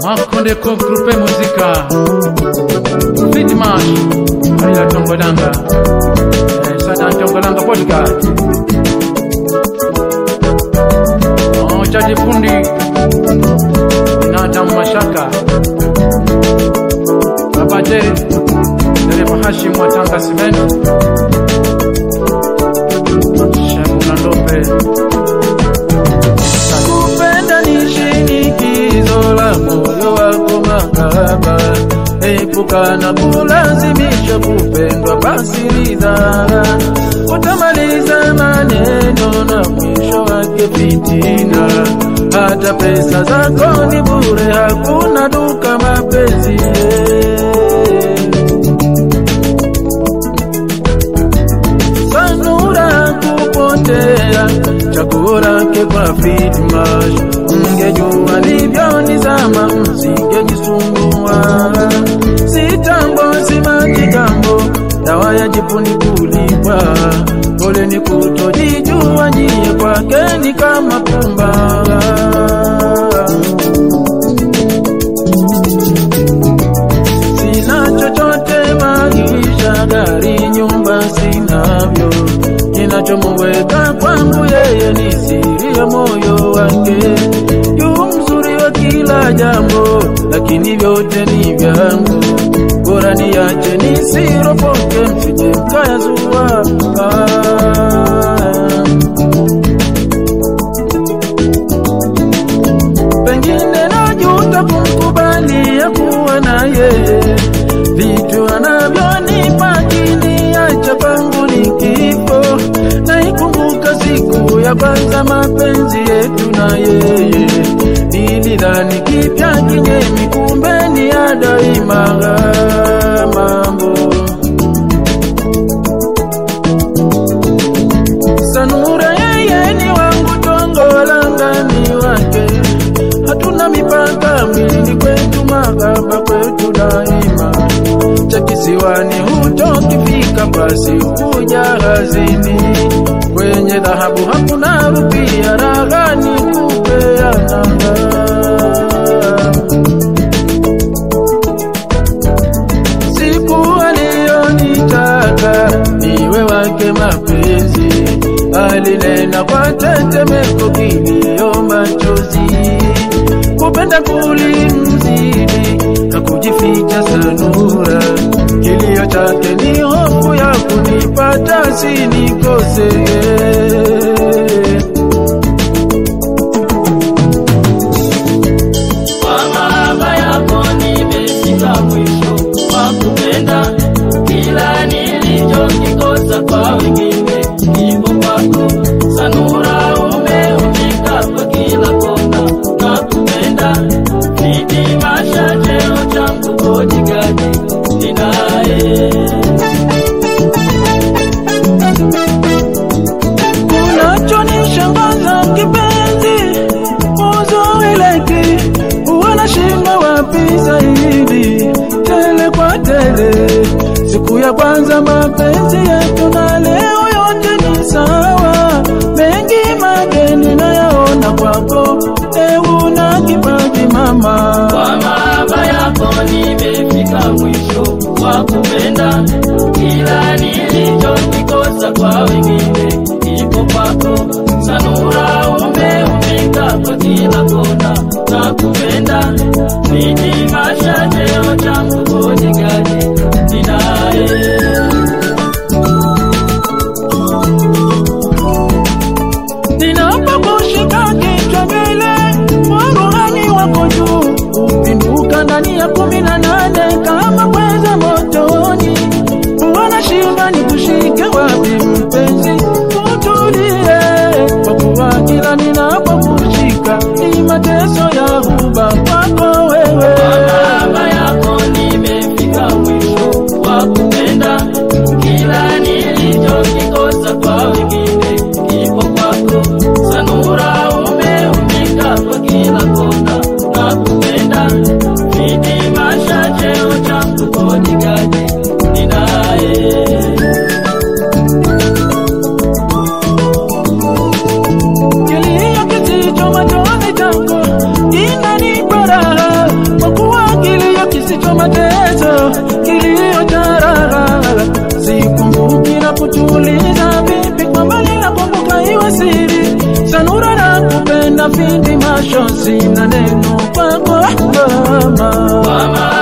makondeko grupe muzika fitmash aila tongolanga Eh, sana tongolanga podcast chaji fundi inata mashaka babate dereva hashim wa tanga simenti shemuna ndombe kupenda ni shinikizo la moyo wako makaba epuka na kulazimisha kupendwa basi ridhaa utamaliza maneno na mwisho wake fitina hata pesa zako ni bure hakuna duka mapenzi sanura kupotea chakula ke kwa fitmash mngejua livyonizama msingejisumbua sitambo simajigambo dawa ya jipuni kulipwa pole ni kutojijua nyie kwake ni kama pumba sina chochote maisha gari nyumba sinavyo kinachomuweka kwangu yeye ni siri ya moyo wake yu mzuri wa kila jambo lakini vyote ni vyangu bora niache nisiropoke msije mkayazua ah. pengine najuta kumkubalia kuwa na yeye vitu anavyonipa kiniacha kwangu ni kifo naikumbuka siku ya kwanza mapenzi yetu na yeye nilidhani kipya kinyemi kumbe ni ya daima mambo sanura yeye ni wangu tongolanga ni wake hatuna mipaka mwilini kwetu magaba kwetu daima cha kisiwani hutokifika basi huja hazini kwenye dhahabu hakuna rupia raghani kupeananga siku aliyonitaka niwe wake mapenzi alinena kwa tetemeko kilio machozi kupenda kulimzidi na kujificha sanura kilio chake ni hofu ya kunipata sinikose Kwa mahaba yako nimefika mwisho wa kupenda, kila nilichokikosa kwa wengine kipo kwako. Sanura umeumika kwa kila kona na kupenda, hitimisha cheo changu bodigadi ninaye unachonishangaza kipenzi uzoeleki wanashinda wapi zaidi tele kwa tele siku ya kwanza mapenzi yetu na leo yote ni sawa mengi mageni nayaona kwako ewu na kipaji mama Kwa mahaba yako nimefika mwisho wa kupenda, kila nilichokikosa kwa wengine kipo kwako. Sanura umeumika kwa kila kona na kupenda, hitimisha cheo changu bodigadi ninaye ninapokushika kichwa mbele warohani wako juu upinduka ndani ya kumi na nane kama kweza motoni wanashinda ni kushike wapi mpenzi utulie kwa kuwa vindi mashozi na neno kwako mama Kwa